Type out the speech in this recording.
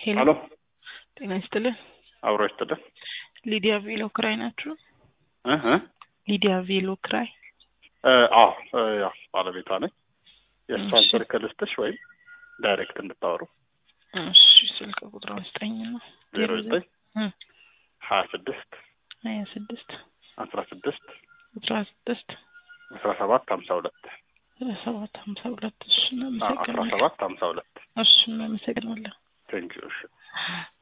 ሄሎ ሄሎ ጤና ይስጥልን። አብሮ ይስጥልን ሊዲያ ቬሎ ክራይ ናችሁ? እ እ ሊዲያ ቬሎ ክራይ እ አዎ እ ያው ባለቤቷ ነኝ። የእሷን እሺ። ስልክ ልስጥሽ ወይም ዳይሬክት እንድታወሩ እሺ ስልክ ቁጥሯን ስጠኝ ነው ዜሮ ዘጠኝ እ ሀያ ስድስት ሀያ ስድስት አስራ ስድስት አስራ ስድስት አስራ ሰባት ሀምሳ ሁለት አስራ ሰባት ሀምሳ ሁለት እሺ አስራ እናመሰግናለን። ሰባት ሀምሳ ሁለት እሺ እናመሰግናለን። ቴንኪዩ እሺ